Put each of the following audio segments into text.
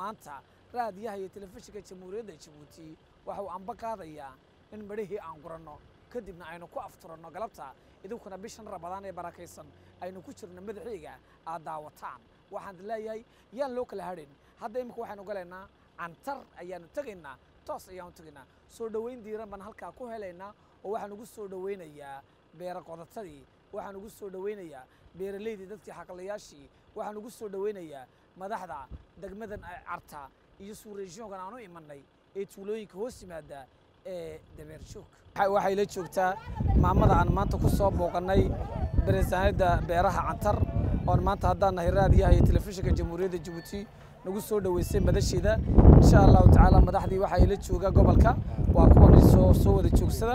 maanta raadiyaha iyo telefishinka jamhuuriyadda jabuuti waxa uu anba qaadayaa in midhihii aan guranno kadibna aynu ku afturanno galabta idinkuna bishan rabadaan ee barakaysan aynu ku jirno madaxiiga aad daawataan waxaan leeyahay yaan loo kala hadhin hadda imika waxaynu galaynaa cantar ayaanu tegaynaa toos ayaanu tegaynaa soo dhoweyn diiran baan halkaa ku helaynaa oo waxaan ugu soo dhoweynayaa beera qodatadii waxaan ugu soo dhoweynayaa beeraleydii dadkii xaqlayaashii waxaan ugu soo dhoweynayaa madaxda degmadan carta iyo suureeshoonkan aan u imanay ee tuulooyinka hoos yimaada ee dabeershoog waxay la joogtaa maamada aan maanta ku soo booqannay beresaanada beeraha cantar oon maanta haddaan nahay raadiyaha iyo telefishinka jamhuuriyadda jabuuti nagu soo dhoweysay madasheeda insha allahu tacaala madaxdii waxaa ila jooga gobolka waa kuwan soo soo wada joogsada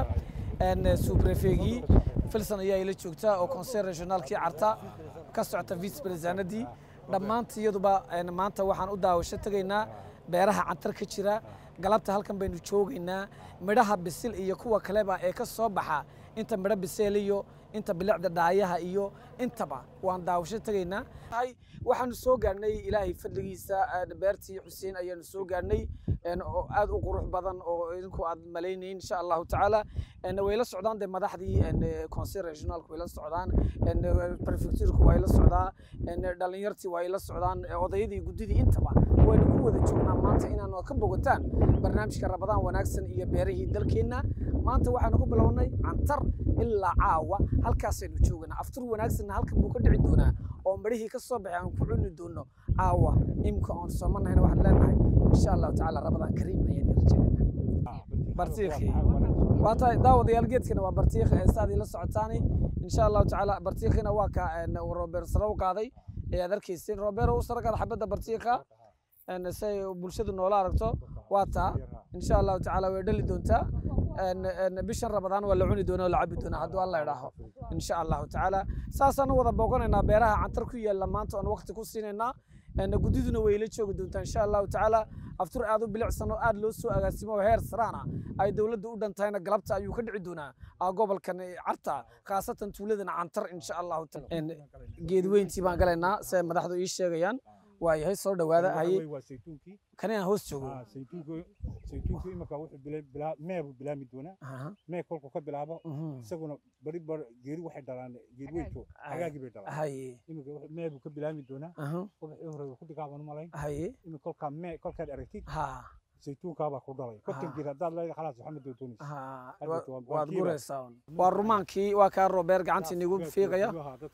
subrefegii filson ayaa ila joogta oo conseil regionaalkii carta ka socota vice presidentadii dhammaanta iyaduba maanta waxaan u daawasho tegaynaa beeraha cantar ka jira galabta halkan baynu joogaynaa midhaha bisil iyo kuwa kaleba ee ka soo baxa inta midho biseel iyo inta bilicda dhaayaha iyo intaba waan daawasho tegaynaa waxaanu soo gaarhnay ilaahay fadligiisa beertii xuseen ayaanu soo gaarhnay oo aad u qurux badan oo idinku aad malaynayn insha allahu tacaala way la socdaan dee madaxdii conseil regionaalku way la socdaan prefecturku way la socdaa dhalinyartii way la socdaan odayadii guddidii intaba waynu ku wada joognaa maanta inaanu ka bogataan barnaamijka rabadaan wanaagsan iyo beerihii dalkeenna maanta waxaanu ku bilownay cantar ilaa caawa halkaasaynu jooganaa aftur wanaagsanna halkan buu ka dhici doonaa oo midhihii ka soo baxay aan ku cuni doono caawa imka oon soomanahayna waxaan leenahay insha allahu tacaala rabadaan kariim ayaan irjeynaa bartiikhi waa tahay daawadayaal geedkana waa bartiikh heestaadii la socotaani insha allahu tacaala bartiikhina waa ka robeer sare u qaaday ayaad arkayseen robeer u sare qaada xabadda bartiikha say bulshadu noola aragto waa taa insha allahu tacaala way dhali doontaa bishan rabadaan waa la cuni doona oo la cabi doonaa hadduu alla idhaaho insha allahu tacaala saasaanu wada booqanaynaa beeraha cantar ku yaalla maanta oon waqti ku siinaynaa guddiduna way la joogi doontaa insha allahu tacaala aftur aad u bilicsan oo aad loo soo agaasimo heer saraana ay dowladda u dhan tahayna galabta ayuu ka dhici doonaa gobolkan carta khaasatan tuuladana cantar insha allahu geedweyntii baan galaynaa si ay madaxdu ii sheegayaan waa yahay soo dhowaada haye kani aan hoos joogo saytuunku imika wuxuu meebu bilaami doonaa mee kolku ka bilaabo isaguna bari bar geeri waxay dhalaan geedweyntu hagaagii bay dhalaan haye imika meebu ka bilaami doonaa ubaxii hore ku dhigaaban u malayn haye imika kolkaa mee kolkaad aragtid ha saytuunkaabaa ku dhalay konton geed haddaad leedahay khalaas waxaa ma doontoonaysa ha waad guraysaa waa rumaankii waa kaa robeer gacantii nigu fiiqaya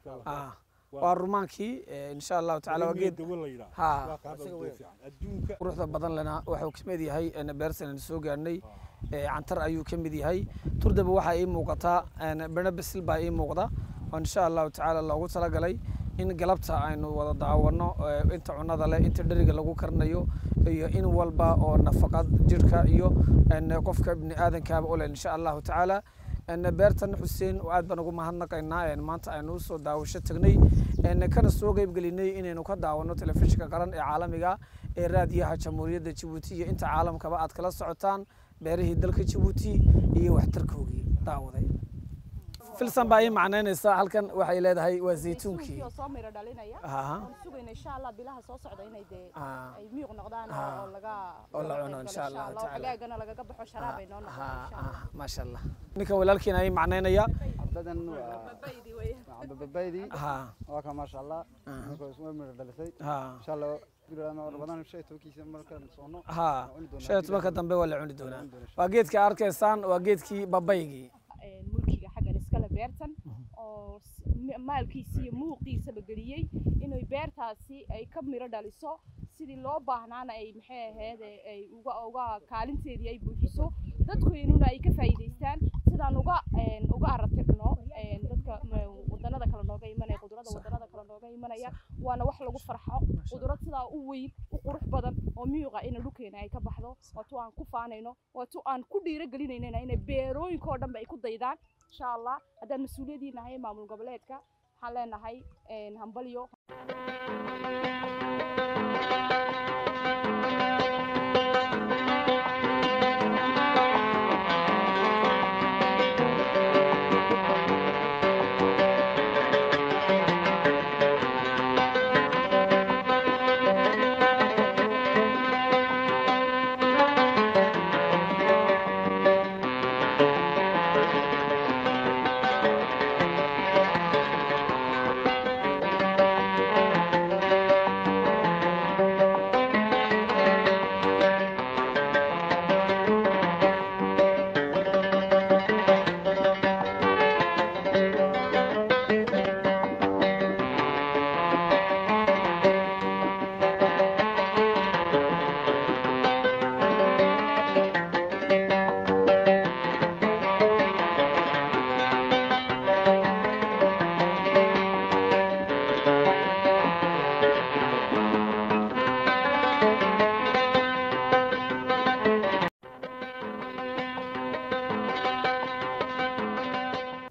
waa rumaankii insha allahu tacaala waa geed ha quruxda badan lena waxuu ka mid yahay beersan soo gaarnay cantar ayuu ka mid yahay turdaba waxaa ii muuqataa beno bisil baa ii muuqda oo insha allahu tacaala loogu talagalay in galabta aynu wada daawano inta cunada leh inta dheriga lagu karnayo iyo in walba oo nafaqad jirhka iyo qofka bini aadankaaba u leh insha allahu tacaala beertan xuseen aad baan ugu mahadnaqaynaa maanta aynu usoo daawasho tagnay kana soo qeybgelinay inaynu ka daawano telefishinka qaran ee caalamiga ee raadiyaha jamhuuriyadda jabuuti iyo inta caalamkaba aad kala socotaan beerihii dalka jabuuti iyo waxtarkoogii daawaday filsan baa ii macnaynaysa halkan waxay leedahay waa zaytuunkii soo miro dhalinaya Aha. waan sugayna insha allah bilaha soo socda inay dee Ah. ay miyuq noqdaan Ah. oo laga Oo la laga cuno qayb insha galo, Allah tacaala. xagaagana lagaga baxo sharaab ay noo noqdaan Ha, insha ha, allah maasha allah ninkan walaalkiina ii macnaynaya عبدان عبد البيدي ha واكا ما شاء الله نكو اسمه من دلسي ha ان شاء الله قبل ما رمضان شيء توكي مركا صونو ha shan iyo tobanka dambe waa la cuni doonaa waa geedka arkaysaan waa geedkii babaygii een, mulkiga xaggan iskale beertan oo s- m- maalkiisa iyo muuqiisaba geliyey inay beertaasi ay ka miro dhaliso sidii loo baahnaana ay maxay ahayd ee ay uga uga kaalinteedii ay buuxiso dadkeennuna ay ka faa'iidaystaan sidaan uga een, uga aratirno een, dadka m- wadanada kale nooga imanaya qudrada wadanada kale nooga imanaya waana wax lagu farxo qudrad sidaa u weyn u qurux badan oo miyuqa ina dhulkeena ay ka baxdo waa tu aan ku faanayno waa tu aan ku dhiirigelinaynana inay beerooyinka oo dhanba ay ku daydaan insha allah haddaan mas-uuliyadiin nahay maamul goboleedka waxaan leenahay een, hambalyo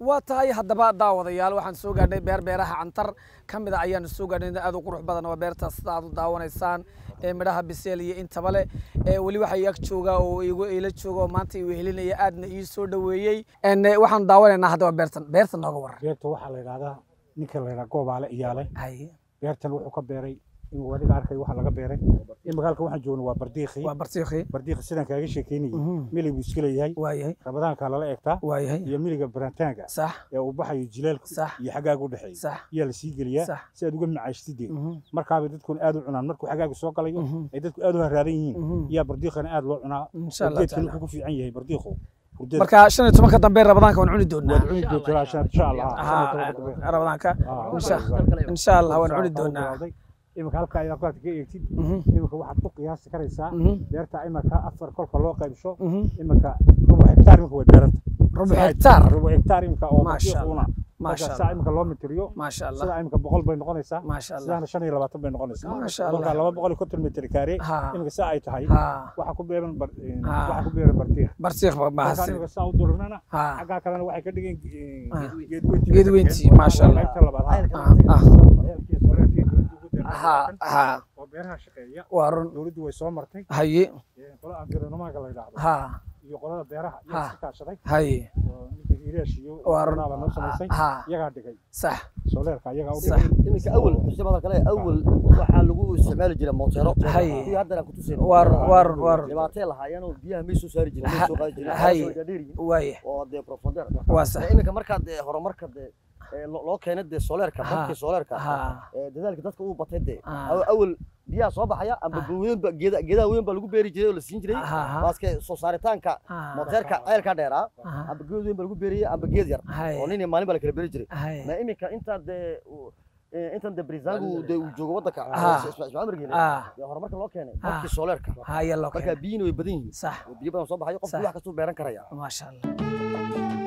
waa tahay haddaba daawadayaal waxaan soo gaadhnay beer beeraha cantar ka mid a ayaanu soo gaadhnay aad u qurux badan waa beertaas sida aad u daawanaysaan ee midhaha biseel iyo intaba leh ee weli waxaa ag jooga oo igu ila jooga oo maanta igu helinaya aadna ii soo dhoweeyey En, eh, waxaanu daawanaynaa haddaba beertan beertan nooga waran beerta waxaa la yidhahdaa ninka la yidhaha goobaale iyaale Haye, beertan wuxuu ka beeray inuu adiga arkay waxa laga beeray in magaalka waxaan joogno waa bardiiqi waa bartiiqi bardiiqi sidaan kaaga sheekeynayay Mhm. milig buu iska leeyahay waayahay rabadaankaa lala eegtaa waayahay iyo miliga barantaanka sax ee uu baxayo jileelku sax iyo xagaaga u dhexeeya sax yaa la sii geliyaa sax si aad uga macaashtidee Mhm, markaabay dadkuna aad u cunaan markuu xagaaga soo galayo mhm, ay dadku aad u haraaran yihiin mhm. yaa bardiiqana aad loo cunaa insha allah geedkan tacaala wuxuu ku fiican yahay bardiiqu hurdada marka shan iyo tobanka dambe rabadaanka waan cuni doonaa waad cuni doontaa shan insha allah Aha, rabadaanka Ah, insha- ah, insha allah waan cuni Saa doonaa bilowday. iminka halka ayaad qaadka ka eegtid Mhm, iminka waxaad ku qiyaasi karaysaa mhm, beerta iminka afar kolka loo qaybsho mhm. iminka rubuc hektaar iminka way beeranta rubuc hektaar rubuc hektaar iminka oo Maasha bardiiquna maasha marka saa allah iminka loo mitiriyo maasha allah sida iminka boqol bay noqonaysaa maasha allah sidaana shan iyo labaatan bay noqonaysaa maasha kolka allah laba boqol iyo konton mitir kaare ha iminka saa ay tahay ha waxaa ku beeran bar- Ah. waxaa ku beeran bardiiq bartiiq ba marka mahadsan iminka saa u dururnana ha xaggaa kalena waxay ka dhigeen Ah. geedweynti Geedweyntii, maasha Allah. qaybta labaad ah ah Ceelkii soreerkii ugu dambeeyay ha ha oo beeraha shaqeeya waa run dowladdu way soo martay haye ee, qolo environmentka la yidhaahdo ha iyo qolada beeraha Ha. iyaa iska kaashaday haye oo ninka hiiraash iyo waa run qoladaa noo samaysay ha iyagaa dhigay sax soleerka iyagaa u sax dhigay iminka awal xusnimada kale awal waxaa lagu isticmaali jiray mootero Haye. kuwii haddana ku tuseen waa run waa run waa run dhibaatay lahaayeen oo biyaha may soo saari jireen may soo qaadi jireen Haye. Waxaas oo dhaadheer yihiin waaye oo dee profonder waa sax iminka markaa dee horumarka dee ee, lo- loo keenay dee soleerka Ha. dadkii soleerka ha ee, dadaalka dadka uu batay dee Ah. Aw- awal biyaha soo baxaya amba Ah. weyn ba geeda geedaha weyn baa lagu beeri jiray oo la siin jiray ha ha waaske soo saaritaanka ha mooteerka ceelka dheeraa ha amba geed weyn baa lagu beeriyay amba geed yar oo haye nin iyo maalin baa la kala beeri jiray haye ma iminka inta dee uu- ee, intan dee bariisaangu dee uu joogo waddanka Ah. ismaaciil amargeele ah dee horumarka loo keenay Ah. dadkii soleerka haye loo marka keenay biyina way badan yihiin sax oo biyo badan soo baxayo qofku Sax. wax kastuu beeran karaya maasha allah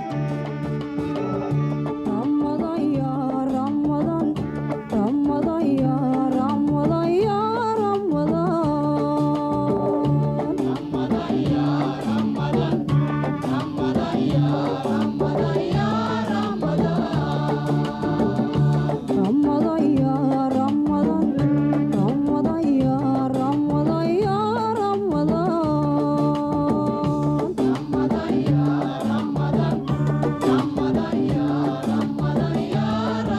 Ramadan ya Ramadan Ramadan ya Ramadan ya Ramadan Ramadan ya Ramadan Ramadan ya Ramadan ya Ramadan Ramadan ya Ramadan Ramadan ya Ramadan ya Ramadan Ramadan ya Ramadan Ramadan ya Ramadan ya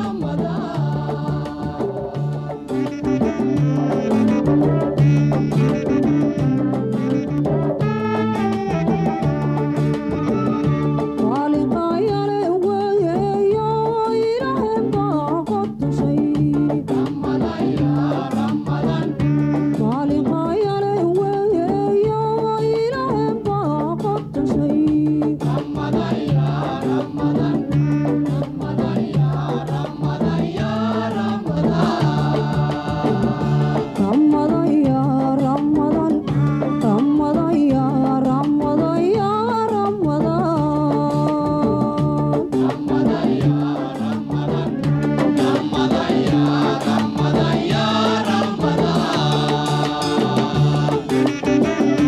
Ramadan Waliqayale weeyo Ilaahay baa qodshay Ramadan ya Ramadan Waliqayale weeyo Ilaahay baa qodshay Ramadan ya Ramadan Ramadan ya Ramadan ya Ramadan Ramadan ya Ramadan Ramadan ya Ramadan ya Ramadan Ramadan ya Ramadan Ramadan ya Ramadan ya Ramadan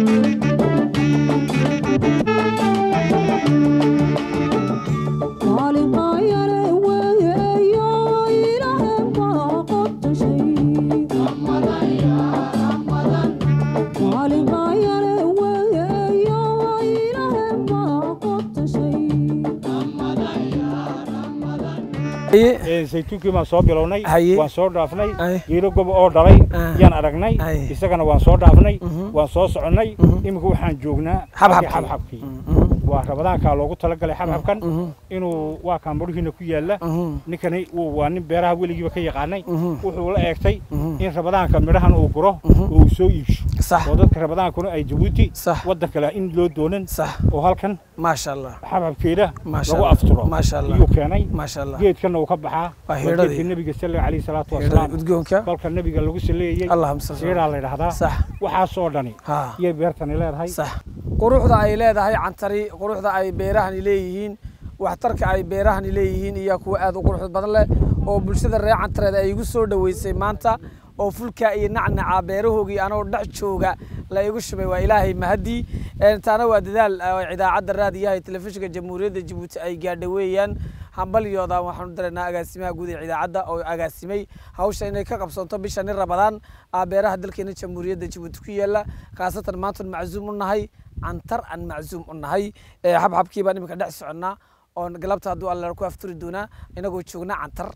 Waliqayale weeyo Ilaahay baa qodshay Ramadan ya Ramadan Waliqayale weeyo Ilaahay baa qodshay Ramadan ya Ramadan haye Ee, saytuunkii baan soo bilownay Haye. waan soo dhaafnay Haye. geelo gobo oo dhalay Ah. yaan aragnay Haye. isagana waan soo dhaafnay Mhm. waan soo soconnay Mhm. iminka waxaan joognaa Xabxabkii. halkii xabxabkii Mhm, waa rabadaankaa loogu talagalay xabxabkan mhm, inuu waa kaan badhihiina ku yaalla mhm, ninkani uu- waa nin beeraha weligiiba ka yaqaanay mhm, wuxuu la eegtay mhm. in rabadaanka midhahan uu guro Mhm. oo uu soo iibsho sax oo dadka rabadaankuna ay jabuuti sax waddan kale in loo doonan sax oo halkan maasha allah xabxabkeeda maasha lagu allah afturo maasha allah ayuu keenay maasha allah geedkana uu ka baxaa Waa waa hiidhadii. geedka nebiga sala calayhi salaatu Hiidhada wasalaam udgoonka kolka nebiga lagu saleeyey allahumma salli siiraa la yidhaahdaa sax waxaasoo dhani ha iyay beertani leedahay sax quruxda ay leedahay cantari quruxda ay beerahani leeyihiin waxtarka ay beerahani leeyihiin iyo kuwa aad u qurux badan leh oo bulshada reer cantareed ay igu soo dhoweysay maanta oo fulkaa iyo nacnaca beerahoogii anoo dhex jooga la igu shubay waa ilaahay mahadii taana waa dadaal idaacadda raadiyaha telefishinka jamhuuriyadda jabuuti ay gaadha weeyaan hambalyooda waxaanu daraynaa agaasimaha guud ee idaacadda oo agaasimay hawsha inay ka qabsanto bisha nin rabadaan beeraha dalkeena jamhuuriyadda jabuuti ku yaala khaasatan maantan maczuum u nahay cantar aan maczuum u nahay xabxabkii baan iminka dhex soconnaa oon galabta hadduu alla ku afturi doonaa inagoo joogna cantar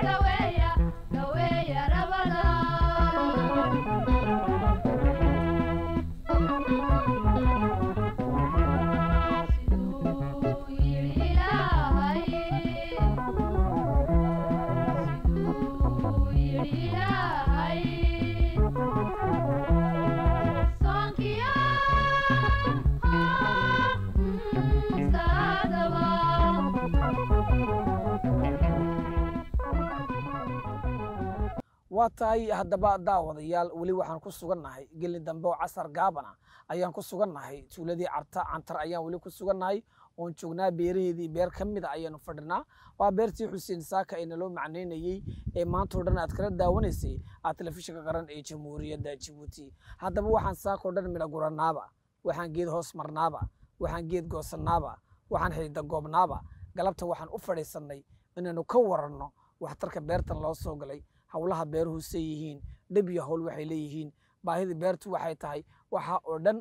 waa tahay haddaba daawadayaal weli waxaan ku sugannahay gelin dambe oo casar gaabana ayaan ku sugannahay tuuladii carta cantar ayaan weli ku sugannahay oon joognaa beeraheedii beer ka mida ayaanu fadhinaa waa beertii xuseen saaka ee naloo macnaynayey ee maantao dhan aad kala daawanaysay aa telefishinka qaran ee jamhuuriyadda jabuuti haddaba waxaan saakao dhan midha guranaaba waxaan geed hoos marnaaba waxaan geed goosannaaba waxaan xiida goobnaaba galabta waxaan u fadhiisannay inaanu ka waranno waxtarka beertan loo soo galay howlaha beeruhu say yihiin dhib iyo howl waxay leeyihiin baahida beertu waxay tahay waxa oo dhan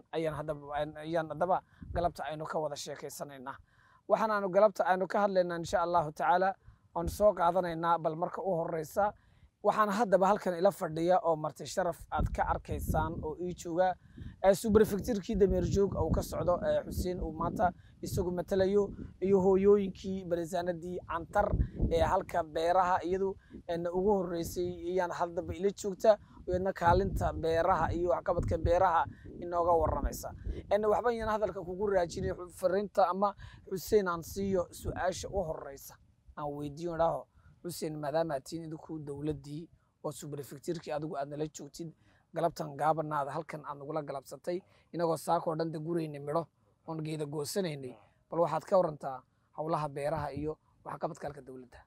ayaan haddaba galabta aynu ka wada sheekaysanaynaa waxaan aanu galabta aynu ka hadlaynaa insha allahu tacaala oon soo qaadanaynaa bal marka u horeysa waxaan haddaba halkan ila fadhiya oo marti sharaf aad ka arkaysaan oo ii jooga subrefectirkii dameerjoog uu ka socdo xuseen uu maanta isagu matalayo iyo hooyooyinkii barisaanadii cantar ee halka beeraha iyadu ugu horeysay iyaan haddaba ila joogta iyadna kaalinta beeraha iyo waxqabadka beeraha inooga waramaysa waxba yaan hadalka kugu raajinay fariinta ama xuseen aan siiyo su-aasha u horeysa aan weydiiyo idhaaho xuseen maadaama tiin idinku dowladdii oo subrefectirkii adigu aad nala joogtid galabtan gaabanaada halkan aad nagula galabsatay inagoo saakoo dhan da gurayna midho oon geeda goosanaynay bal waxaad ka warantaa howlaha beeraha iyo waxqabadka halka dowladda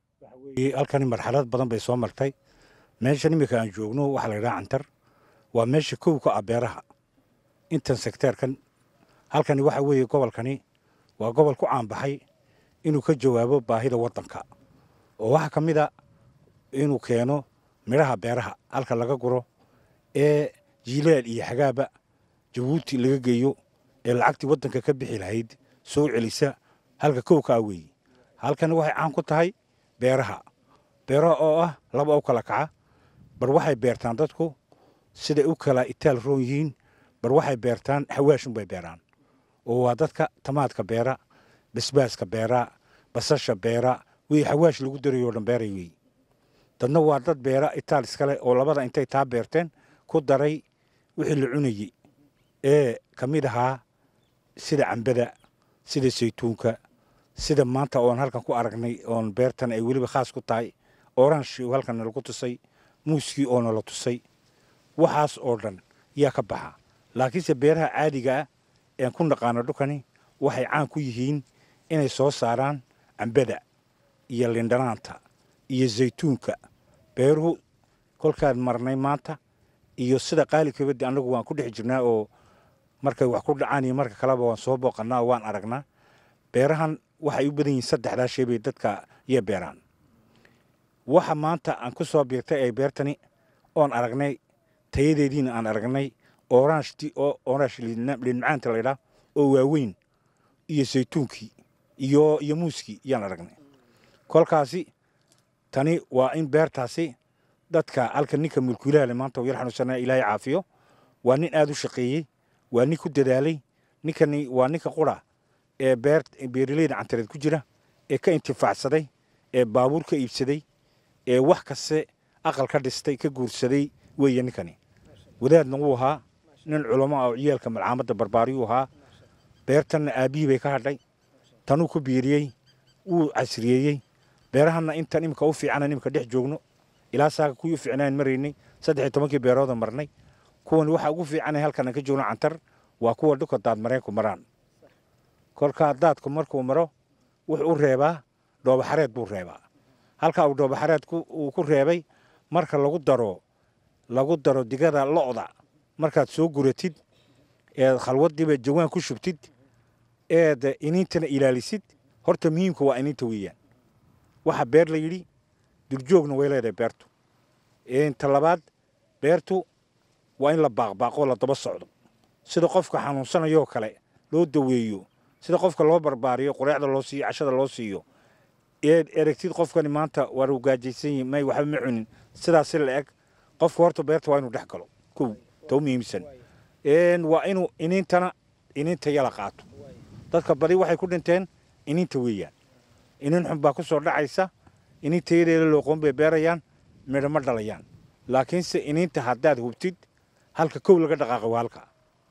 halkani marxalad badan bay soo martay meeshan iminka aan joogno waxaa la yidhaha cantar waa meesha kow ka ah beeraha intan sekteerkan halkani waxa weeye gobolkani waa gobol ku caanbaxay inuu ka jawaabo baahida waddanka oo waxaa ka mid a inuu keeno midhaha beeraha halka laga guro ee jiilaal iyo xagaaba jabuuti laga geeyo ee lacagtii waddanka ka bixi lahayd soo celisa halka kow ka ah weeye halkani waxay caan ku tahay beeraha beeraha oo ah laba u kala kaca bar waxay beertaan dadku siday u kala itaal roon yihiin bar waxay beertaan xawaashunbay beeraan oo waa dadka tamaadka beera basbaaska beera basasha beera wey xawaash lagu darayo o dhan beeray wey dadna waa dad beera itaal iskale oo labada intay taa beerteen ku daray wixii la cunayey ee ka mid ahaa sida cambada sida saytuunka sida maanta oon halkan ku aragnay oon beertan ay weliba khaas ku tahay oranshi halkan nalagu tusay muuskii oo nala tusay waxaas oo dhan yaa ka baxa laakiinse beeraha caadiga ah een ku naqaano dhulkani waxay caan ku yihiin inay soo saaraan cambada iyo lindhanaanta iyo zaytuunka beeruhu kolkaan marnay maanta iyo sida qaalikabadi annagu waan ku dhex jirnaa oo markay wax ku dhacaan iyo marka kaleba waan soo booqannaa oo waan aragnaa beerahan waxay u badan yihiin saddexdaa shay bay dadka iyo beeraan waxa maanta aan ku soo biirtay ay beertani oon aragnay tayadeediina aan aragnay oranshti oo oransh liinmacaanta laydhaa oo waaweyn iyo saytuunkii iyo iyo muuskii yaan aragnay kolkaasi tani waa in beertaasi dadka halka ninka mulkiilaha le maanta yar xanuunsanaya ilaahay caafiyo waa nin aada u shaqeeyey waa nin ku dadaalay ninkani waa ninka qura ee beer beeraleyda cantareed ku jira ee ka intifaacsaday ee baabuur ka iibsaday ee wax kaste aqal ka dhistay ka guursaday weeye ninkani wadaadna wuu ahaa nin culamo ah oo ciyaalka malcaamadda barbaariyuu ahaa beertanna aabbihii bay ka hadhay tanuu ku biiriyey wuu casriyeeyey beerahanna intan imika u fiicana imika dhex joogno ilaa saaka kuwii u fiicnaan maraynay saddex iyo tobankii beerooda marnay kuwan waxa ugu fiicanay halkan aan ka joogno cantar waa kuwa dhulka daadmareenku maraan kolkaa daadku markuu maro wuxuu u reebaa dhoobaxareed buu reebaa halka uu dhoobaxareedku uu ku reebay marka lagu daro lagu daro digada lo'da markaad soo guratid eed khalwadiiba jawaan ku shubtid eed iniintana ilaalisid horta muhiimka waa iniinta weeyaan waxa beer la yidhi durjoogna way leedahay beertu ta labaad beertu waa in la baaqbaaqoo la daba socdo sida qofka xanuunsanayoo kale loo daweeyo sida qofka loo barbaariyo qureecda loo siiyo cashada loo siiyo eed eragtid qofkani maanta waa rugaajaysan yihin may waxba ma cunin sidaasi la eg qofka horta beerta waa inuu dhex galo kow tau muhiimsan waa inuu iniintana iniinta yala qaato dadka badi waxay ku dhinteen iniinta weeyaan iniin xun baa ku soo dhacaysa iniinta yadeeda looqoon bay beerayaan midho ma dhalayaan laakiinse iniinta haddaad hubtid halka kow laga dhaqaaqo waa halka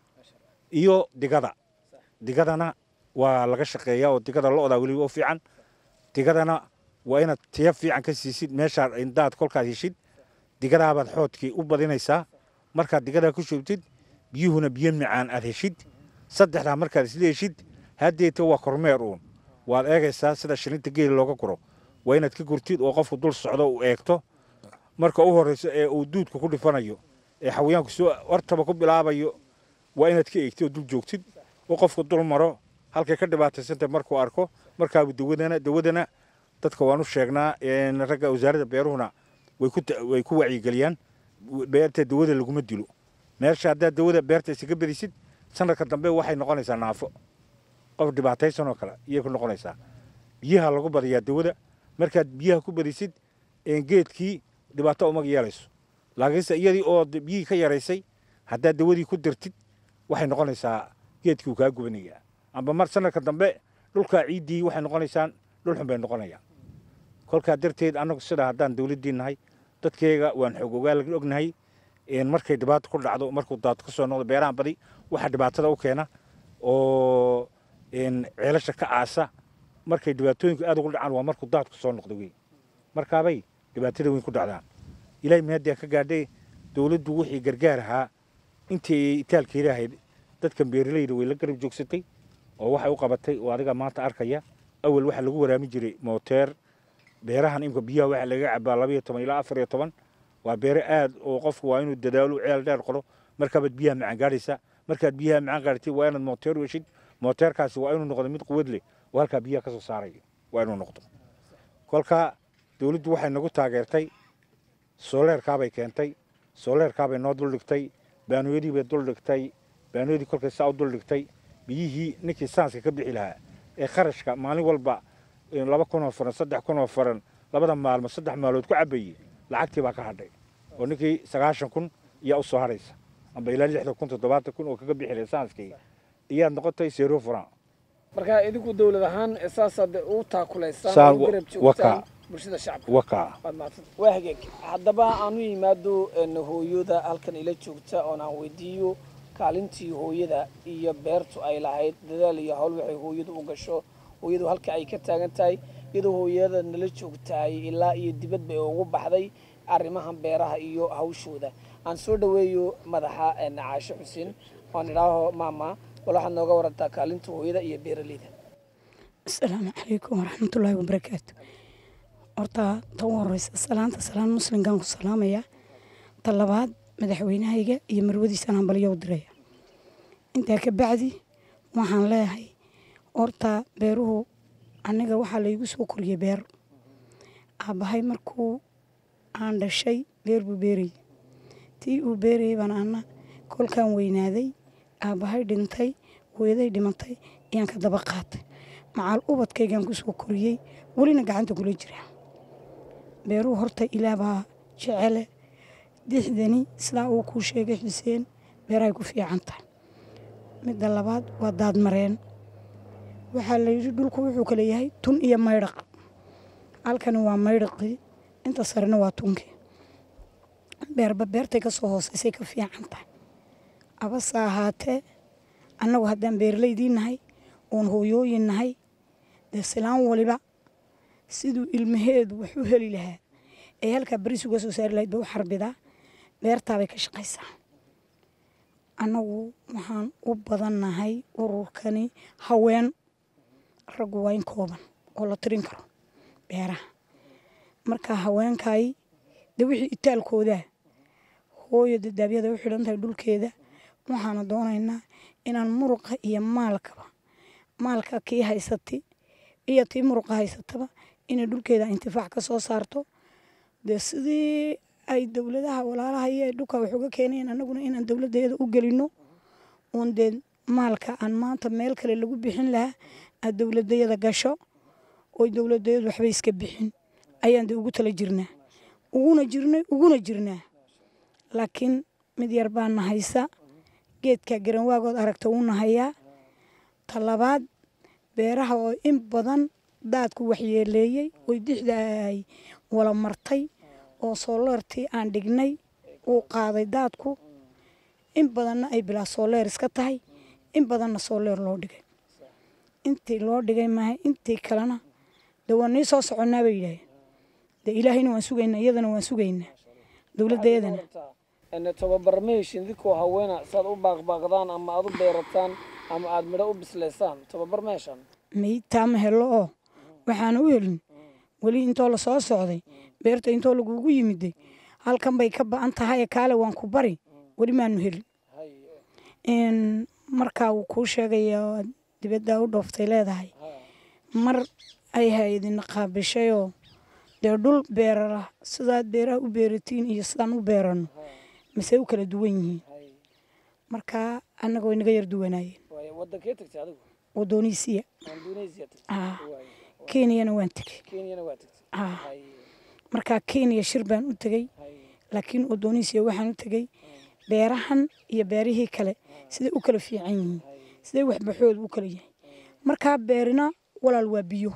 iyo digada digadana waa laga shaqeeyaa oo digada lo'daa weliba u fiican digadana waa inaad tiya fiican ka siisid meeshaa indaad kolkaad heshid digadaabaad xoodkii u badinaysaa markaad digadaa ku shubtid biyuhuna biyo macaan aad heshid saddexdaa markaad isla heshid haddeeta waa kormeer uun waad eegaysaa sida shilinta geela looga guro waa inaad ka gurtid oo qofku dul socdo uu eegto marka u horrayso ee uu duudka ku dhifanayo ee xawayaanku soo hortaba ku bilaabayo waa inaad ka eegtid oo dul joogtid oo qofku dul maro halkay ka dhibaataysantay markuu arko markaaba dawadana dawadana dadka waan u sheegnaa ragga wasaaradda beeruhuna way ku wacyigeliyaan beerta dawada laguma dilo meesha haddaad dawada beerta isaga bedisid sanadka dambe waxay noqonaysaa naafo qof dhibaataysan oo kale iyay ku noqonaysaa biyaha lagu badiyaa dawada markaad biyaha ku badisid geedkii dhibaato umag yeelayso laakiinse iyadii oo biyihii ka yaraysay haddaad dawadii ku dirtid waxay noqonaysaa geedkii uu kaa gubanayaa amba mar sanadka dambe dhulkaa ciiddii waxay noqonaysaan dhul xun bay noqonayaan kolkaa darteed annagu sidaa haddaan dawladdii nahay dadkeyga waan xoog ogaal ognahay markay dhibaato ku dhacdo markuu daad ka soo noqdo beerahan badi waxaa dhibaatada u keena oo ceelasha ka aasa markay dhibaatooyinku aad ugu dhacaan waa markuu daadku soo noqdo wey markaabay dhibaatada weyn ku dhacdaan ilaahay mahaddiyaa ka gaadhay dawladdu wixii gargaar ahaa intii itaalkeeda ahayd dadkan beeralayda way la garab joogsatay oo waxay u qabatay oo adiga maanta arkaya awal waxaa lagu waraami jiray mooteer beerahan imka biyaha waxaa laga cabaa labaiyo toban ilaa afar iyo toban waa beere aad oo qofku waa inuu dadaalo ceel dheer qoro markaabaad biyaha macaan gaadhaysa markaad biyaha macaan gaadhatid waa inaad mooteer weshid mooteerkaasi waa inuu noqdo mid quwad leh oo halkaa biyaha ka soo saaraya waa inuu noqdo kolka dawladdu waxay nagu taageertay sooleerkaabay keentay sooleerkaabay noo duldhigtay baanooyadiibay duldhigtay baanooyadii kolkay saa u duldhigtay biyihii ninkii saanska ka bixi lahaa ee kharashka maalin walba laba kun oo faran saddex kun oo faran labada maalmo saddex maalood ku cabayey lacagtii baa ka hadhay oo ninkii sagaashan kun iyaa u soo haraysa amba ilaa lixdan kun toddobaatan kun oo kaga bixi lahay saanskii iyaad noqotay zero faran marka idinku dawlad ahaan saasaad u taakulaysaan Saan oo garab wa- joogtaan waka. bulshada shacabka wakaa waad mahadsan waa hagaag haddaba aanu yimaado een, hooyada halkan ila joogta oon aan weydiiyo kaalintii hooyada iyo beertu ay lahayd dadaal iyo hawl waxay hooyadu u gasho hooyadu halka ay ka taagan tahay iyadoo hooyada nala joogtahay ilaa iyo dibad bay ugu baxday arrimahan beeraha iyo hawshooda aan soo dhaweeyo madaxa een, caashe xuseen oon idhaaho maama bal waxaad nooga warantaa kaalinta hooyada iyo beeraleyda asalaamu calaykum waraxmatullaahi wabarakaatu horta tan u horeysa salaanta salaan muslimkaan ku salaamaya ta labaad madaxweynahayga iyo marwadiisaan hambalyo u diraya intaa ka bacdi waxaan leeyahay horta beeruhu aniga waxaa laygu soo koriyey beer aabbahay markuu aan dhashay beer buu beerayay tii uu beerayay baan ana kolkaan weynaaday aabbahay dhintay hooyaday dhimatay ayaan ka daba qaatay macaal ubadkaygaan ku soo koriyey welina gacanta kula jira beeruhu horta ilaah baa jecele dixdani sidaa uu kuu sheegay xuseen beerahay ku fiican tahay midda labaad waa daadmareen waxaa la yidhi dhulku wuxuu kale yahay tun iyo maydhaq halkani waa maydhaqii inta sarena waa tunkii beerba beertay ka soo hooseysay ka fiican tahay abase ahaatee annagu haddaan beeralaydii nahay oon hooyooyin nahay dee silaan waliba siduu ilmaheedu wax u heli lahaa ee halkaa baris uga soo saari lahayd ba u xarbidaa beertaabay ka shaqaysaa annagu waxaan u badannahay ururkani haween raggu waa in kooban oo la tirin karo beeraha marka haweenkay dee wixii itaalkoodaa hooyo dadaabyada u xidhan tahay dhulkeeda waxaana doonaynaa inaan muruqa iyo maalkaba maalka kii haysati iyo tii muruqa haysataba inay dhulkeeda intifaac ka soo saarto dee sidii ay dowladaha walaalaha iyo ay dhulka wax uga keenayeen annaguna inaan dowladdeeda u gelino uun dee maalka aan maanta meel kale lagu bixin lahaa aad dowladayada gasho oy dowladayadu waxba iska bixin ayaan dee ugu tala jirnaa uguna jirnay uguna jirnaa laakiin mid yar baana haysa geedka garanwaagood aragta uuna hayaa talabaad beeraha oo in badan daadku waxyeeleeyey oy dixda ay wala martay oo sooleertii aan dhignay uu qaaday daadku in badanna ay bilaa sooleer iska tahay in badanna sooleer loo dhigay intii loo dhigay maaha intii kalena dee waa nii soo soconnaa bay yidhaaheen dee ilaahayna waan sugaynaa iyadana waan sugaynaa dowladdeedana tababar ma heshin idinkoo haweena saad u baaqbaaqdaan ama aad u beerataan ama aad midho u bislaysaan tababar ma heshaan maytaa ma helo oo waxaana u helin weli intoo la soo socday beerta intoo lagugu yimiday halkan bay ka ba'an tahay kaale waan ku bari weli maanu helin n markaa wuu kuu sheegaya dibaddaa u dhooftay leedahay mar ay hay-adina qaabishayoo dee dhul beerara sidaad beeraha u beeratiin iyo sidaan u beerano mise u kala duwan yihiin markaa annaga way naga yar duwanaayeen wadankee tagtay adigu wadooniisiya indonesia tagtay ah kenyana waan tegey kenyana waa tagtay ah markaa kenya shir baan u tegey laakiin wadooniisiya waxaan u tegey beerahan iyo beerihii kale siday u kala fiican yihiin siday waxbaxooda u kala yahay markaa beerina walaal waa biyo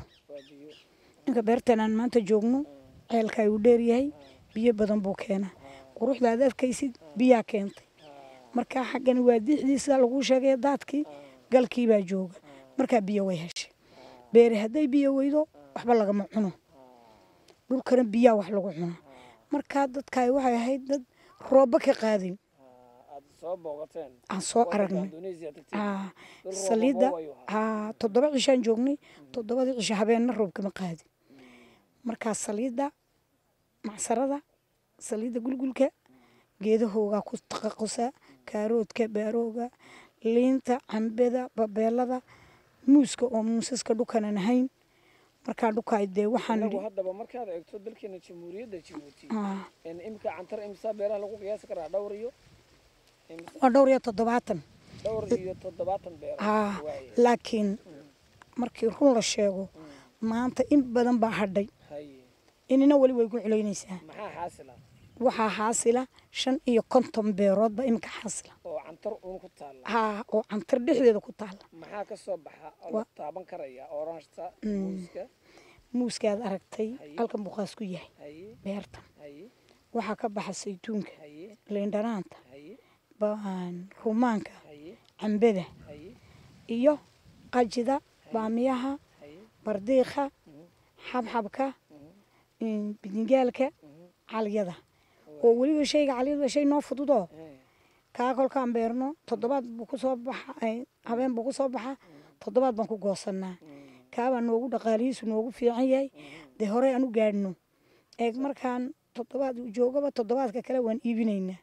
ninka beertan aan maanta joogno ceelka ayuu dheeryahay biyo badan buu keenaa quruxda aad arkaysid biyaa keentay markaa xaggani waa dixdii sida laguu sheegay daadkii galkii baa jooga markaa biyo way heshay beeri hadday biyo weydo waxba lagama cuno dhulkana biyaa wax lagu cunaa markaa dadkaay waxay ahayd dad roobba ka qaadin aad soo boogateen aan soo aragnay indonesia tagtay Ah, Dhul roob saliidda roob ayuu ahaa. ah, toddoba cishaan joognay toddobadii cisho habeenna roob kama qaadin markaa saliidda macsarada saliidda gulgulka geedahoogaa ku taqaqusa kaaroodka baarooga liinta cambeda babeelada muuska oo muusaska dhukanan ahayn markaa dhukaay dee waxaan anagu idhi haddaba markaad eegto dalkeena jamhuuriyadda jabuuti ah, in imika cantar imsaa beeraha lagu qiyaasi karaa dhowr iyo imisa waa dhowr iyo toddobaatan dhowr iyo toddobaatan beero ah, waaye laakiin markii run la sheego maanta in badan baa hadhay haye inina weli way ku culaynaysaa maxaa xaasila waxaa xaasila shan iyo konton beeroodba iminka xaasila oo cantar uun ku taalla haa oo cantar dhexdeeda ku taala maxaa ka soo baxa oo la Wa- taaban karaya oranjta muuska muuskaad aragtay Haye. halkan buqaas ku yahay haye beertan haye waxaa ka baxa saytuunka haye liindhanaanta haye baan rumaanka haye cambada haye iyo qajida baamiyaha haye bardiiqa xabxabka in- bidingaalka calyada oo weliba shayga calyada waa shay noo fududoo haye kaa kolkaan beerno toddobaad buu kusoo baxa ay- habeen buu kusoo baxa toddobaad baan ku goosanaa kaabaa noogu dhaqaalihiisu noogu fiican yahay dee horey aan u gaadhno eeg markaan toddobaad uu joogaba toddobaadka kale waan iibinaynaa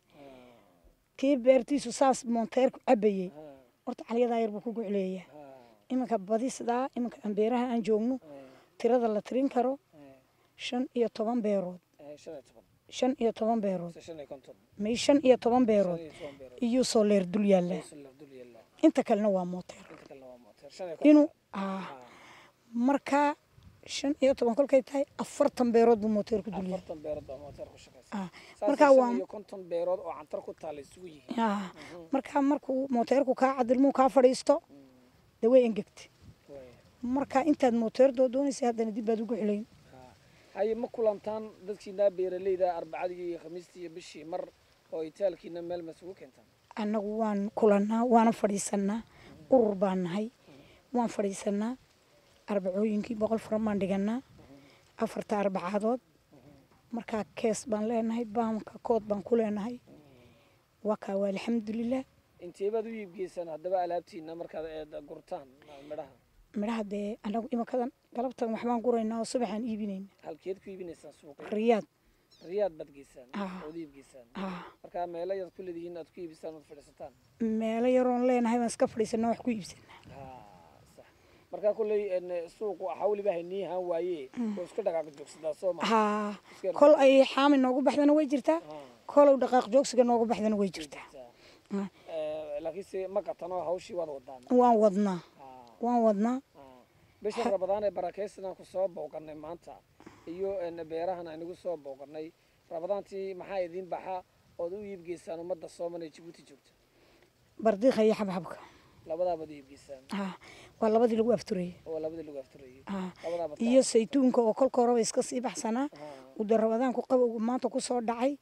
kii beertiisu saas moonteerku cabayey horta calyadaa yar buu ku gucleeyaa iminka badi sidaa iminka aan beeraha aan joogno tirada la tirin karo shan iyo toban beerood haye shan iyo toban shan iyo toban beerood mise shan iyo konton may shan iyo toban beerood shan iyo toban beerood iyuu soo leer dul yaallaa Solar dul yaalla inta kalena waa mooteer inta kalena waa mooteer shan iyo konton inuu ah, markaa shan iyo toban kolkay tahay afartan beerood buu mooteer ku dul yahay afartan beerood baa mooteer ku shaqaysa Ah, saasay markaa shan waa iyo konton beerood oo cantar ku taalla isugu yihiin ah, markaa markuu mooteerku kaa cadilmuu kaa fadhiisto dee way engegtay Waaye. markaa intaad mooteer doodoonaysa haddana dib baad ugu xulayn haye ma kulantaan dadkiinaa beeraleyda arbacadii iyo khamiistii iyo bishii mar oo itaalkiina meel masugu keentaan annagu waan kulannaa waana fadhiisanaa urur baan nahay waan fadhiisanaa arbacooyinkii boqol furan baan dhiganaa afarta arbacaadood markaa kees baan leenahay baamka kood baan ku leenahay waa kaa waa alxamdulilah intee baad u iibgeysaan haddaba alaabtiina markaad eed gurtaan midhaha midhaha dee annagu imakadan galabtan waxbaan guraynaa oo subaxaan iibinayna halkeed ku iibinaysaan suuqa riyaad riyaad baad geysaan Ah. ood iib geysaan Ah, marka meelo yaad ku leedihiin aad ku iibisaan ood fadhiisataan meelo yaroon leenahay baan iska fadhiisana wax ku iibsanaa Ah, sax marka kulley en, suuqu xawliba haynii haan waaye oo iska dhaqaaq joogsadaa soo ma haa Iska yar- kol ay xaami noogu baxdana way jirtaa Ah. kolow dhaqaaq joogsiga noogu baxdana way jirtaa Ah. Eh, laakiinse ma qatanoo hawshii waad wadaan waan wadnaa Ah, waan wadnaa ah. bisha rabadaan ee barakaysanaan ku soo booqanay maanta iyo en, beerahan aynagu soo booqanay rabadaantii maxaa idiin baxa ood u iibgeysaan ummadda sooman ee jabuuti joogta bardiiqa iyo xabxabka labadaabaad u iibgeysaan Ah, waa labadii lagu afturayay oo labadii lagu afturayay Ah, labadaaba iyo saytuunka oo kolka horeba iska sii baxsanaa uu dee rabadaanku qabowgu maanta ku soo dhacay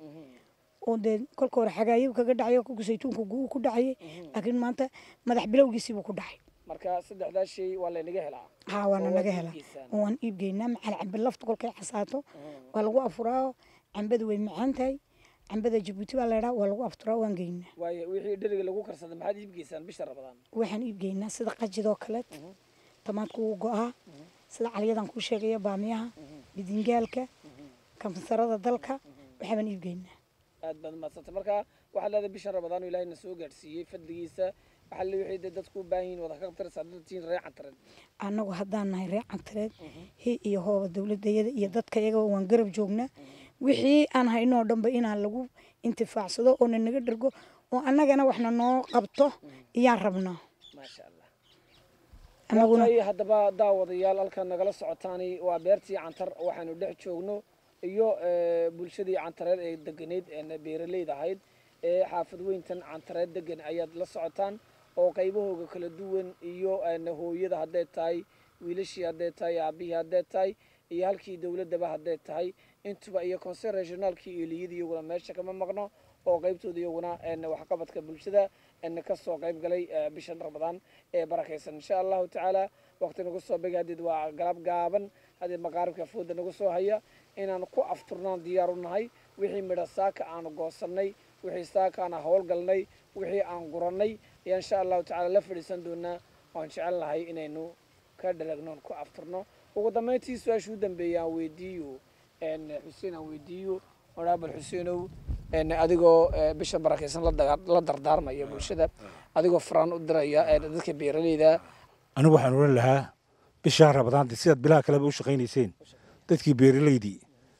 oo dee kolka hore xagaayo kaga dhacay oo kolka saytuunka guu ku dhacayay laakiin maanta madax bilowgiisii buu ku dhacay marka saddexdaa shay waa laynaga helaa haa waana Oo waad naga helaa iibgeysaan. oo waan iibgeynaa macal cambe lafta kolkay xasaato waa lagu afuraa cambadu way macaan tahay cambada jabuuti baa laydhaa waa lagu afturaa waan geynaa waayo wixii dheriga lagu karsada maxaad iibgeysaan bisha rabadaan waxaan iibgeynaa sida qajidoo kaleet tamaadku wuu go-aa sida calyadan kuu sheegaya baamiyaha bidingaalka kamsarada dalka waxaabaan iibgeynaa aad baad umadsantay marka waxaad leedahay bishan rabadaan oo ilaahay na soo gaadhsiiyey fadligiisa waxaa le wixii dee dadku u baahan yihin wada ka qabtaraysaa dadtiin ree cantareed annagu haddaan nahay reer cantareed hi iyo hooba dowladayada iyo dadka iyagaba waan garab joognaa wixii aan haynoo dhanba inaan lagu intifaacsado oo na naga dhergo oo annagana waxna noo qabto iyaan rabnaa maasha allah annaguna waatay haddaba daawadayaal halkan nagala socotaani waa beertii cantar waxaanu dhex joogno iyo eh, bulshadii cantareed ee deganeyd ee beeraleyd ahayd ee xaafad weyntan cantareed degan ayaad la socotaan oo qaybahooga kala duwan iyo en, hooyada hadday tahay wiilashii hadday tahay aabihii hadday tahay iyo halkii dowladaba hadday tahay intuba iyo conseil regionaalkii eeliyada iyaguna meesha kama maqno oo qaybtooda iyaguna en, waxqabadka bulshada en, kasoo qayb galay eh, bishan ramadaan ee barakaysan insha allahu tacaala waqti nagu soo bega hadeed waa galab gaaban hadeed maqaaribka fooda nagu soo haya inaan ku afturnaan diyaar u nahay wixii midha saaka aanu goosanay wixii saaka aan howlgalnay wixii aan gurannay ayaa insha allahu tacaala la fadhiisan doonaa waan jecel nahay inaynu ka dhalagnoon ku afturno ugu dambayntii su-aashuu dambeeyay aan weydiiyo en, xuseen aan weydiiyo horaabal xuseenow en, adigoo eh, bisha barakaysan la daga- la dardaarmaya bulshada adigoo faraan u diraya eh, dadka beeraleyda anigu waxaan odhan lahaa bishaa rabadaanta sidaad bilaha kaleba u shaqaynayseen dadkii beeraleydii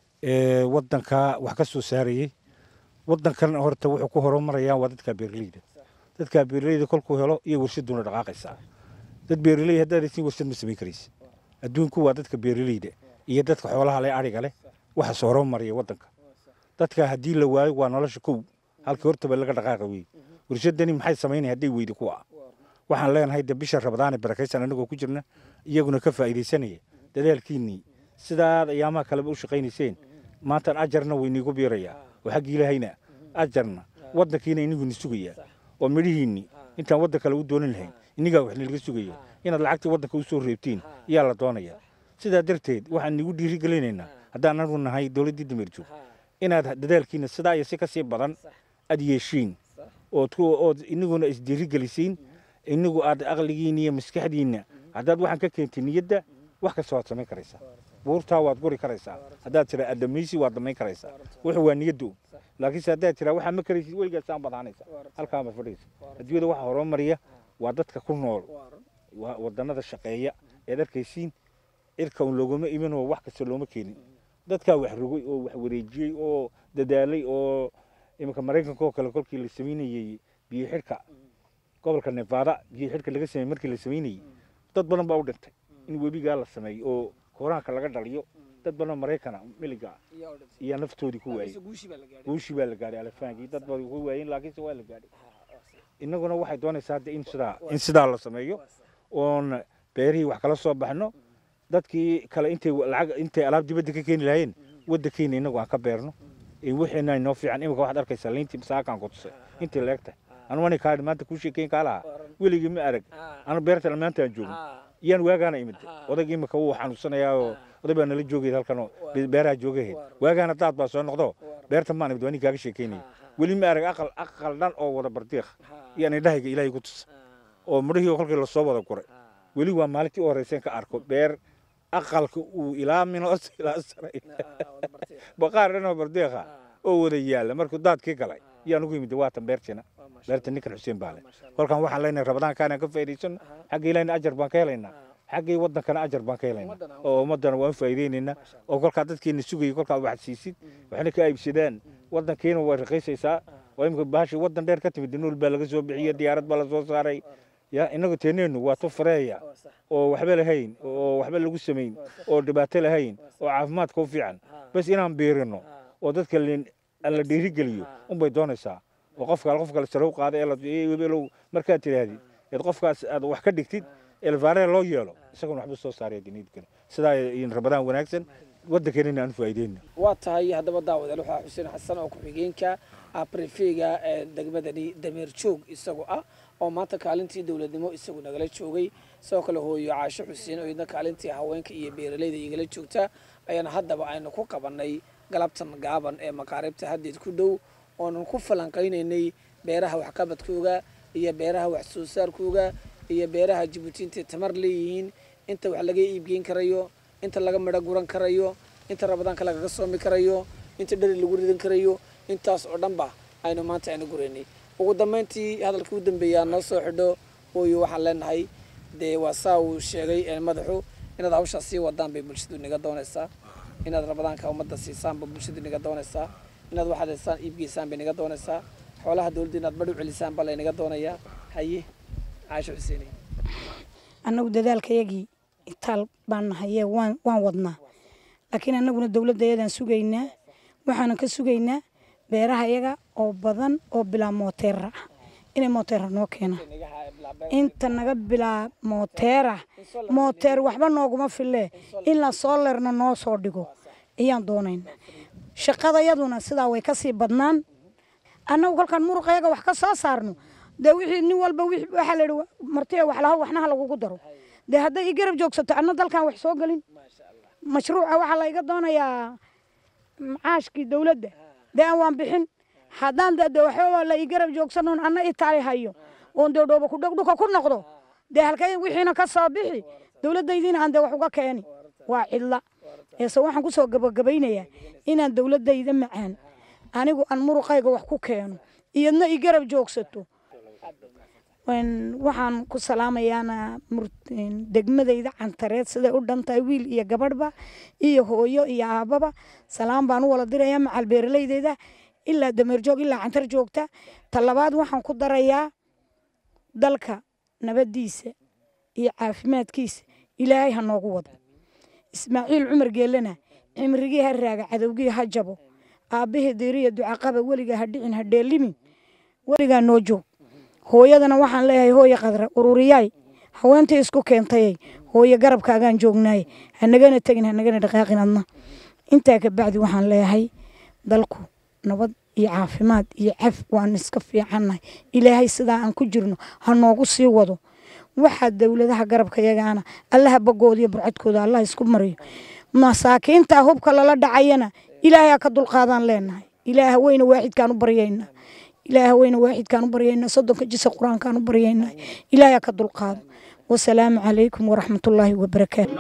ee waddanka wax ka soo saarayey waddankan horta wuxuu ku horumarayaan waa dadka beeraleyda dadka beeraleyda kolkuu helo iyo warshaduuna dhaqaaqaysaa dad beeraley haddaad haysin warshad ma samayn karaysa adduunku waa dadka beeraleyda iyo dadka xoolaha leh adhiga leh waxa soo horumaraya waddanka dadka haddii la waayo waa nolosha kow halkii hortaba laga dhaqaaqa wey warshadani maxay samaynaya hadday weydi kuwa waxaan leenahay de bisha rabadaane barakaysan anagoo ku jirna iyaguna ka faa'iidaysanaya dadaalkiinnii sidaad ayaamaha kaleba u shaqaynayseen maantan ajarna way iniigu biirayaa oo xagga ilaahayna ajarna waddankiina iniguni sugayaa oo midhihiinni intaan waddan kale u doonan lahayn inigaa wax nilaga sugaya inaad lacagtii waddanka u soo reebtiin iyaa la doonaya sidaa darteed waxaan nigu dhiirigelinaynaa haddaan anagu nahay dowladdii dameerjoog inaad dadaalkiina sidaa iyo si ka sii badan aad yeeshiin ood ku ood iniguna isdiirigelisiin inigu aad aqligiina iyo maskaxdiinna haddaad waxaan ka keentay niyadda wax kasta waad samayn karaysaa buurtaa waad guri karaysaa haddaad tiraa adamaysi waad damayn karaysaa wuxuu waa niyaddu laakiinse haddaad tiraa waxaa ma karaysid weligaas saan badaanaysa halkaa baad fadhigaysa adduunyada waxa horumariya waa dadka ku nool waa wadannada shaqeeya eed arkaysiin cirka un looguma imin oo wax kasta looma keenin dadkaa wax rogay oo wax wareejiyey oo dadaalay oo iminka maraykanka oo kale kolkii la samaynayey biyo xidhka gobolka nevada biyo xidhka laga sameeyey markii la samaynayey dad badan baa u dhintay in webigaa la sameeyo oo koraanka laga dhaliyo dad badan maraykana miliga iyo naftoodii ku waayey guushii baa la gaadhay alafaankii dad badan ku waayeen laakiinse waa la gaadhay innaguna waxay doonaysaa hadda in sidaa in sidaa la sameeyo oon beerihii wax kala soo baxno dadkii kale intay lacag intay alaab dibadda ka keeni lahaayeen waddankeena innagu aan ka beerno wixiina inoo fiican imika waxaad arkaysaa liintii masaakaan ku tusay intii leegtahay anu ani kaadhi maanta kuu sheekeyn kaa lahaa weligii ma arag anu beertan maanta aan joogno iyaan waagaana imid odag imika wuu xanuunsanayaa oo oday baa nala joogay halkanoo beeraha joogaheed waagaana daad baa soo noqdo beerta maan imid waa nin kaaga sheekeynaya weli ma arag aqal aqal dhan oo wada bardiiq iyaan indhahayga ilaahay ku tusa oo midhihii kolkii lasoo wada guray weli waa maalintii u horreyseen ka arko beer aqalka uu ilaa minoos ilaa saray baqaar dhanoo bardeeqa oo wada yaalla markuu daadkii galay yaan ugu yimid waatan beertina beerta ninkan xuseen baale kolkaan waxaan leenahay rabadaankaanaan ka faa'iidaysano xagga ilahina ajar baan ka helaynaa xaggii wadankana ajar baan ka helaynaa oo ummaddana waan faa'iidaynaynaa oo kolkaa dadkiina sugayay kolkaa wax siisid waxna ka aybsadaan wadankiina way raqiisaysaa waa imika bahashi wadan dheer ka timid nuul baa laga soo bixiyey diyaarad baa lasoo saaray ya inagu teeneenu waa tu fareeya oo waxba lahayn oo waxba lagu samayn oo dhibaato lahayn oo caafimaadka u fiican bas inaan biirino oo dadka la dhiirigeliyo unbay doonaysaa oo qofka qof kale sare u qaada eelow markaad tidhaahdid eed qofkaas aad wax ka dhigtid elvaare loo yeelo isaguna waxba soo saaraya diniidkale sidaa rabadaan wanaagsan waddankeenina aan faa'iideyna waa tahay haddaba daawadaal waxaa xuseen xasan oo ku-xigeenka aprefega ee degmadani dameer joog isagu ah oo maanta kaalintii dowladnimo isagu nagala joogay sidoo kale hooyo caasho xuseen oo idna kaalintii haweenka iyo beeralayda igala joogta ayaana haddaba aynu ku qabanay galabtan gaaban ee makaaribta haddeed ku dhow oonan ku falanqaynaynay beeraha waxqabadkooga iyo beeraha wax soo saarkooga iyo beeraha jabuuti intay tamar leeyihiin inta wax laga iibgeyn karayo inta laga midho guran karayo inta rabadaanka lagaga soomi karayo inta dheri lagu ridan karayo intaas oo dhanba aynu maanta aynu guraynay ugu dambayntii hadalkii u dambeeyaa noo soo xidho hooyo waxaan leenahay dee waa saa uu sheegay madaxu inaad hawshaa sii wadaan bay bulshadu inaga doonaysaa inaad rabadaanka ummadda siisaan ba bulshadu inaga doonaysaa inaad waxaad haysaan iibgeysaan bay inaga doonaysaa xoolaha dowladda inaad badh u celisaan baa laynaga doonayaa haye caasho xuseeni annagu dadaalkayagii itaal baan nahaye waan waan wadnaa laakiin annaguna dowladda yadaan sugaynaa waxaanan ka sugaynaa beeraha iyaga oo badan oo bilaa mooteera ah inay mooteera noo keenaan inta naga bilaa mooteera mooteer waxba nooguma fille in la soolerna noo soo dhigo ayaan doonaynaa shaqadayaduna sidaa way kasii badnaan annagu kolkaan muruqayaga wax ka soo saarno dee wixii nin walba waxaa la yidhi martiya wax laho waxnaha lagugu daro dee hadday i garab joogsato anna dalkan wax soo gelin mashruuca waxaa la iga doonayaa macaashkii dowladda dee aan waan bixin haddaan de waxbaba la ii garab joogsanoon anna itaali hayo oon dee dhooba kudhegdhuka ku noqdo dee halkay wixiina ka soo bixi dowladdaydiina aan dee wax uga keeni waa cidla eese waxaan kusoo gabagabaynayaa inaan dowladdayda macaan anigu aan muruqayga wax ku keeno iyadna ii garab joogsato waxaan ku salaamayaana degmadayda cantareed siday u dhantahay wiil iyo gabadhba iyo hooyo iyo aababa salaam baan u wala dirayaa macal beeralaydeyda ilaa dameerjoog ilaa cantar joogta talabaad waxaan ku darayaa dalka nabadiisa iyo caafimaadkiisa ilaahay ha noogu wado ismaaciil cumar geelana cimrigii ha raaga cadowgii ha jabo aabbahii diiriya ducaqaba weligaa ha dhicin ha dheelimin weligaa noo joog hooyadana waxaan leeyahay hooye qadra ururiyaay haweentii isku keentayay hooye garabkaagaan joognaay hanagana tegin hanagana dhaqaaqin adna intaa kabacdi waxaan leeyahay dalku nabad iyo caafimaad iyo caf waan iska fiicannahay ilaahay sidaa aan ku jirno ha noogu sii wado waxaa dowladaha garabkayagaana allaha bagoodiyo burcadkooda allah isku mariyo masaakiinta hubka lala dhacayana ilaahay ha ka dulqaadaan leenahay ilaaha weyna waaxidkaan u baryaynaa ilaaha weyna waaxidkaan u baryaynaa soddonka jisa qur-aankaan u baryaynaa ilaahay ha ka dulqaado wasalaamu calaykum waraxmatullaahi wabarakaatu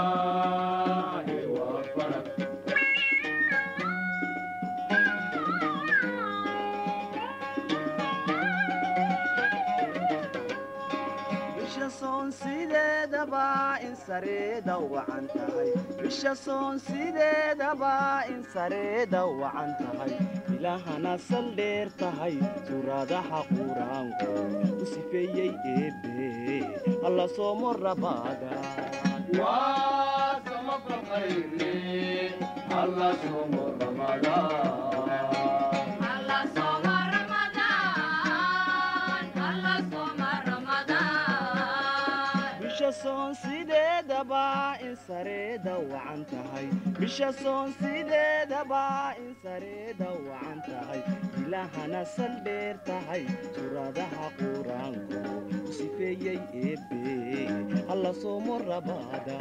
bisha soon sideedaba in sareeda wacan tahay ilaahana saldheer tahay suuraadaha quraanku u sifeeyey eebbe alla soomo rabaada bisha soon sideedaba in sareeda wacan tahay bisha soon sideedaba in sareeda wacan tahay ilaahana saldheer tahay suuradaha quraanku u sifeeyey eebbe alla soomo rabaada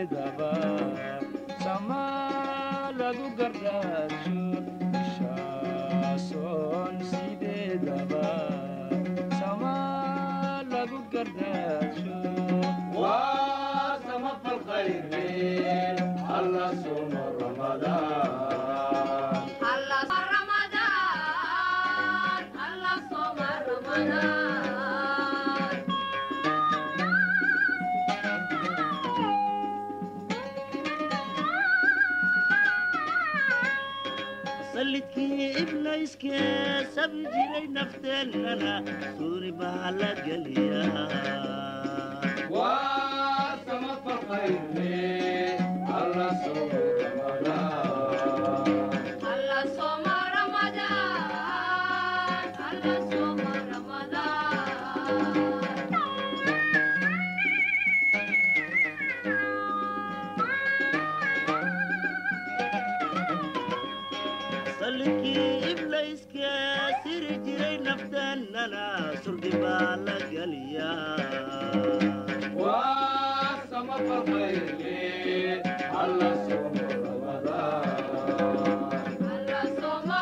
sideedaba sama lagu gardaajo bishaasoon sideedaba sama lagu gardaajo waa sama falqayre alla suma ramadaan sallidkii iblayskee sabi jiray nafteennana suuni baa la geliyaa waa sama falqayre alla suma ramadaan sallidkii iblayskee siri jiray nafteennana surdi baa la geliyaa waa sama falqayre alla suma ramadaan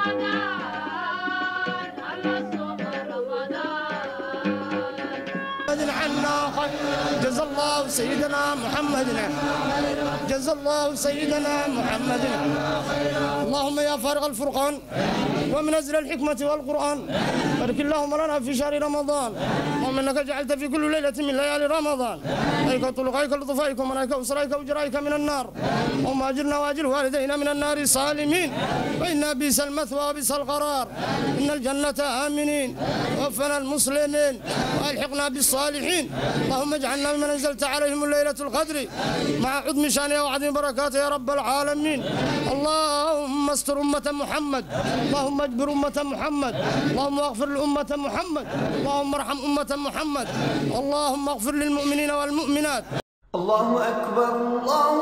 عنا خير جزا الله سيدنا محمد جزا الله سيدنا محمد اللهم يا فارغ الفرقان ومنزل الحكمة والقرآن بارك اللهم لنا في شهر رمضان اللهم انك جعلت في كل ليلة من ليالي رمضان ايك طلقائك لطفائك ومنائك وسرائك وجرائك من النار اللهم اجرنا واجر والدينا من النار صالمين وإنا بئس المثوى وبئس القرار إن الجنة آمنين وفنا المسلمين والحقنا بالصالحين اللهم اجعلنا ممن انزلت عليهم الليله القدر مع عظم شانها وعظيم بركاته يا رب العالمين اللهم استر امه محمد اللهم اجبر امه محمد اللهم اغفر لامه محمد اللهم ارحم امه محمد اللهم اغفر للمؤمنين والمؤمنات الله أكبر الله